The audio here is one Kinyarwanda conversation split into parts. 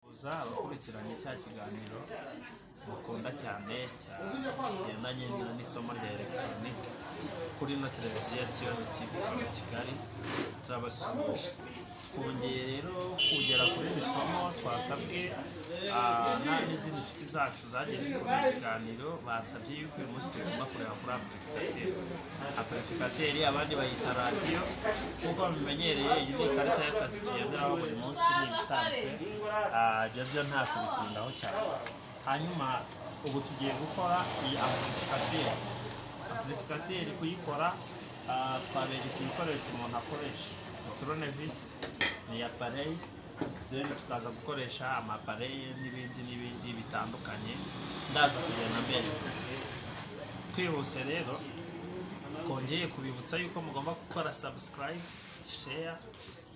kuza abakurikiranye cya kiganiro mukunda cyane cya kigendanye na- n'isomo rya elegitoronike kuri ino televiziyo ya siyoni tivi hano i kigali turabasuhuje twongeye rero kugera kuri iri somo twasabwe ah, na- n'izindi nshuti zacu zagize kuri ibi biganiro bansabye yuko uyu munsi tugomba kureba kuri apurifikateri apurifikateri abandi bayita radiyo nk'uko babimenyereye iyi ni ikarita y'akazi tugenderaho buri munsi ni ibisanzwe Ah, ibyo byo nta kubitindaho cyane hanyuma ubu tugiye gukora iyi apurifikateri amplificateur kuyikora ah, twabereka ibikoresho umuntu akoresha tronevisi ni apareyi then tukaza gukoresha amapareye n'ibindi n'ibindi bitandukanye ndaza kugenda mbere twihuse rero twongeye kubibutsa yuko mugomba gukora subscribe share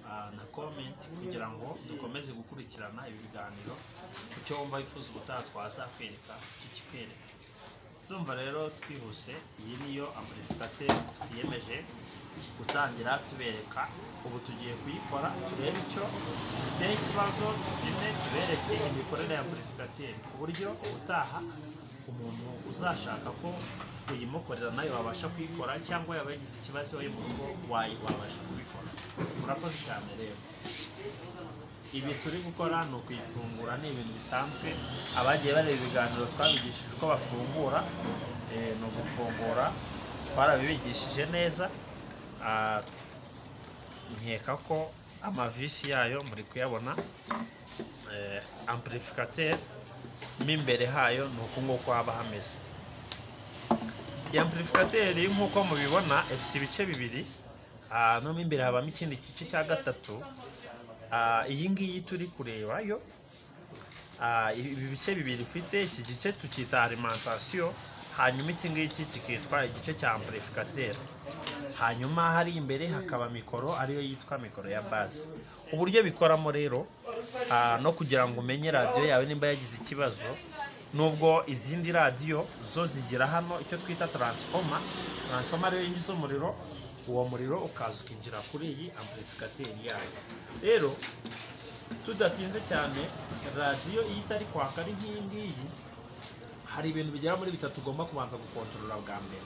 ah, na comment kugira ngo dukomeze gukurikirana ibi biganiro ku cyo wumva wifuza ubutaha twazakwereka tukikwereka Ndumva rero twihuse iyi niyo amplificateur twiyemeje gutangira tubereka ubu tugiye kuyikora turebe icyo dufiteho ikibazo tugende tubereke imikorere ya amplificateur ku buryo ubutaha umuntu uzashaka ko uyimukorera nayo wabasha kuyikora cyangwa yaba yagize ikibazo yo mu rugo wayi- wabasha kubikora murakoze cyane rero ibi turi gukora ni ukuyifungura ni ibintu bisanzwe abagiye bareba ibiganiro twabigishije uko bafungura eh, ni ugufungura twarabibigishije neza Ah, nkeka ko amavisi yayo muri kuyabona eh, amplificateur mo imbere hayo ni uku nguku haba hameze iyi amplificateur nk'uko mubibona ifite ibice bibiri Ah, no mo imbere habamo ikindi gice cya gatatu Ah, iyi ngiyi turi kureba yo ah, ibi bice bibiri ifite iki gice tucyita alimentation hanyuma iki ngiki kikitwa igice cya amplificateur hanyuma hari imbere hakaba mikoro ariyo yitwa mikoro ya base uburyo bikoramo rero ah, no kugira ngo umenye radiyo yawe nimba yagize ikibazo nubwo izindi radiyo zo zigira hano icyo twita taransifoma taransifoma ariyo yinjiza umuriro uwo muriro ukaza ukinjira kuri iyi amplificateur yayo rero tudatinze cyane radiyo iyo itari kwaka ari nk'iyi ngiyi hari ibintu bigera muri bitatu ugomba kubanza gukontorora bwa mbere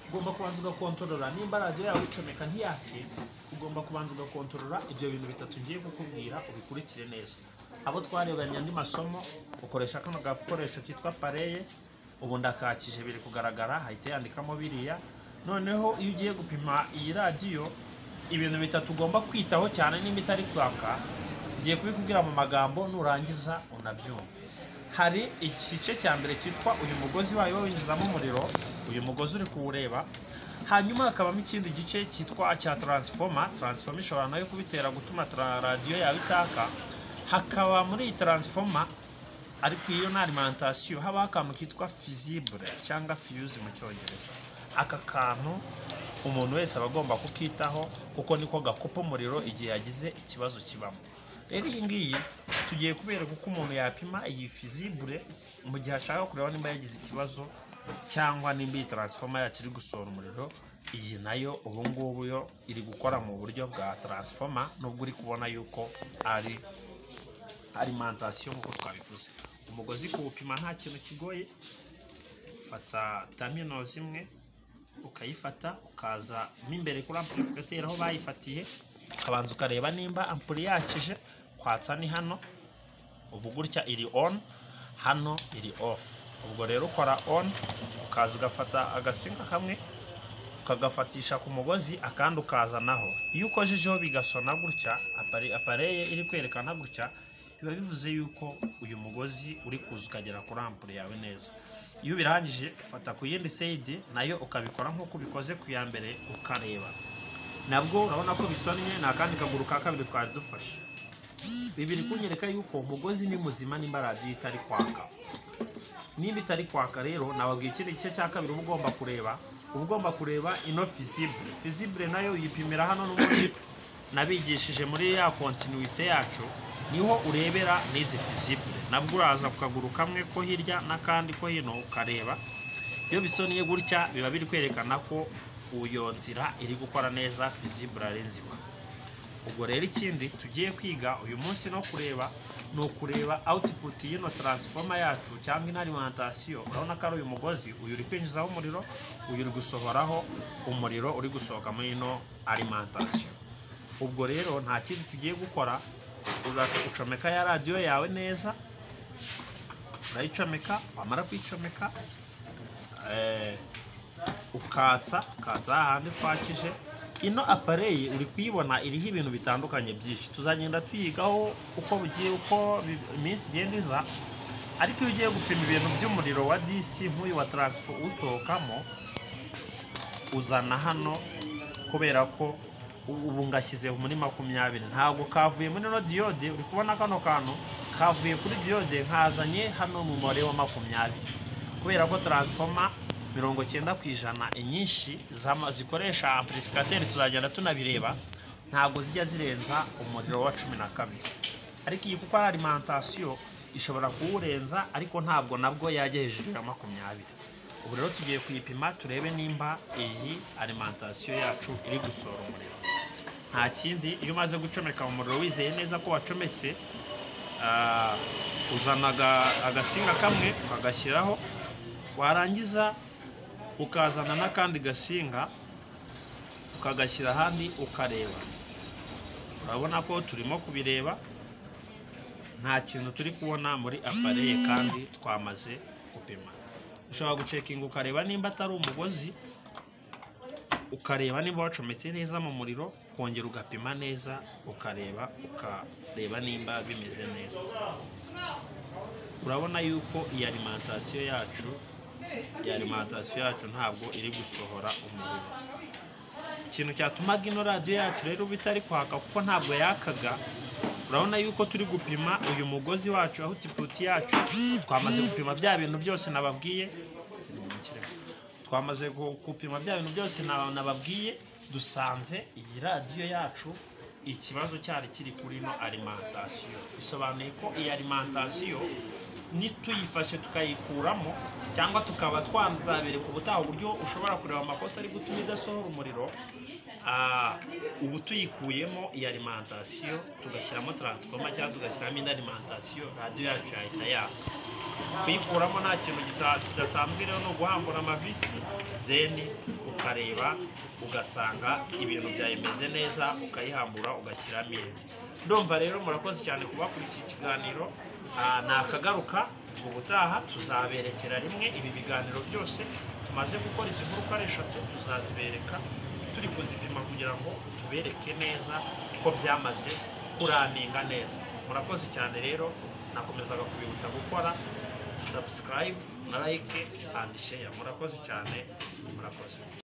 ugomba kubanza ugakontorora nimba radiyo yawe uyicomeka ntiyake ugomba kubanza ugakontorora ibyo bintu bitatu ngiye kukubwira ubikurikire neza abo twarebanye andi masomo ukoresha kano gakoresho kitwa pareye ubu ndakakije biri kugaragara hahita yandikamo biriya noneho iyo ugiye gupima iyi radiyo ibintu bitatu ugomba kwitaho cyane nimba itari kwaka ngiye kubikubwira mu magambo nurangiza unabyumve hari igice cya mbere cyitwa uyu mugozi wayo winjizamo umuriro uyu mugozi uri kuwureba hanyuma hakabamo ikindi gice cyitwa cya taransifoma taransifoma ishobora nayo kubitera gutuma tra- radiyo yawe itaka hakaba muri iyi taransifoma ariko iyo ni alimentation habaho akantu kitwa fizibure cyangwa fiyuzi mu cyongereza aka kantu umuntu wese aba agomba kukitaho kuko niko gakupa umuriro igihe yagize ikibazo kibamo rero iyi ngiyi tugiye kubereka uko umuntu yapima iyi fizibure mu gihe ashaka kureba nimba yagize ikibazo cyangwa nimba iyi taransifoma yacu iri gusohora umuriro iyi nayo ubu ngubu yo iri gukora mu buryo bwa taransifoma nubwo uri kubona yuko ari alimentation nk'uko twabivuze umugozi kuwupima nta kintu kigoye ufata tamino zimwe ukayifata ukaza mo imbere kuri amplificateur aho bayifatiye ukabanza ukareba nimba ampuri yakije kwatsa ni hano ubu gutya iri on hano iri off ubwo rero ukora on ukaza ugafata agasinga kamwe ukagafatisha ku mugozi akandi ukazanaho iyo ukojejeho bigasona gutya apare- apareye iri kwerekana gutya biba bivuze yuko uyu mugozi uri kuza ukagera kuri ampure yawe neza iyo ubirangije ufata ku yindi side nayo ukabikora nk'uko ubikoze ku ya mbere ukareba nabwo urabona ko bisonnye ni akandi kaguru ka kabiri twari dufashe bibiri kunyereka yuko umugozi ni muzima nimba radiyo itari kwaka niba itari kwaka rero nababwiye ikindi gice cya kabiri uba ugomba kureba uba ugomba kureba ino fizibure fizibure nayo uyipimira hano n'ubundi nabigishije muri ya kontinuite yacu niho urebera n'izi fizibure nabwo uraza ku kaguru kamwe ko hirya n'akandi ko hino ukareba iyo bisoniye gutya biba biri kwerekana ko iyo nzira iri gukora neza fizibure ari nzima ubwo rero ikindi tugiye kwiga uyu munsi no kureba ni ukureba output y'ino transformer yacu cyangwa ino alimentation urabona ko ari uyu mugozi uyu uri kwinjizaho umuriro uyu uri gusohoraho umuriro uri gusohoka muri ino alimentation ubwo rero nta kindi tugiye gukora ucomeka ya radiyo yawe neza urayicomeka wamara kuyicomeka eh, ukatsa ukatsa hahandi twakije ino apareyi uri kuyibona iriho ibintu bitandukanye byinshi tuzagenda tuyigaho uko bugiye uko bi- iminsi igenda iza ariko iyo ugiye gupima ibintu by'umuriro wa disi nk'uyu wa taransifa usohokamo uzana hano kubera ko u- ubu ngashyize muri makumyabiri ntabwo kavuye muri ino diyode uri kubona kano kantu kavuye kuri diyode nkazanye hano mu mubare wa makumyabiri kubera ko taransifoma mirongo cyenda ku ijana inyinshi zama- zikoresha amplificateri tuzagenda tunabireba ntabwo zijya zirenza umuriro wa cumi na kabiri ariko iyi kuko ari alimantasiyo ishobora kuwurenza ariko ntabwo nabwo yajya hejuru ya makumyabiri ubu rero tugiye kuyipima turebe nimba iyi alimantasiyo yacu iri gusohora umuriro nta kindi iyo umaze gucomeka umuriro wizeye neza ko wacometse ah, uzana aga- agasinga kamwe ukagashyiraho warangiza ukazana n'akandi gasinga ukagashyira ahandi ukareba urabona ko turimo kubireba nta kintu turi kubona muri apareye kandi twamaze gupima ushobora gucekinga ukareba nimba atari umugozi ukareba niba wacometse neza mu muriro ukongera ugapima neza ukareba ukareba nimba bimeze neza urabona yuko iyi alimantasiyo yacu iyi alimantasiyo yacu ntabwo iri gusohora umuriro ikintu cyatumaga ino radiyo yacu rero ubu itari kwaka kuko ntabwo yakaga urabona yuko turi gupima uyu mugozi wacu aho tiputi yacu twamaze gupima bya bintu byose nababwiye twamaze gu- gupima bya bintu byose na- nababwiye dusanze iyi radiyo yacu ikibazo cyari kiri kuri ino alimantasiyo bisobanuye ko iyi alimantasiyo nituyifashe tukayikuramo cyangwa tukaba twazabereka ubutaha uburyo ushobora kureba amakosa ari gutuma idasohora umuriro ah, ubu tuyikuyemo iyi alimantasiyo tugashyiramo taransifoma cyangwa tugashyiramo indi alimantasiyo radiyo yacu yahita yaka kuyikuramo nta kintu gita- kidasanzwe rero ni uguhambura amavisi deni ukareba ugasanga ibintu byawe bimeze neza ukayihambura ugashyiramo indi ndumva rero murakoze cyane kuba kuri iki kiganiro Ah, nakagaruka ubutaha tuzaberekera rimwe ibi biganiro byose tumaze gukora izi nguruka ari eshatu tuzazibereka turi kuzipima kugira ngo tubereke neza ko byamaze kuraninga neza murakoze cyane rero nakomezaga kubibutsa gukora subscribe na like and share murakoze cyane murakoze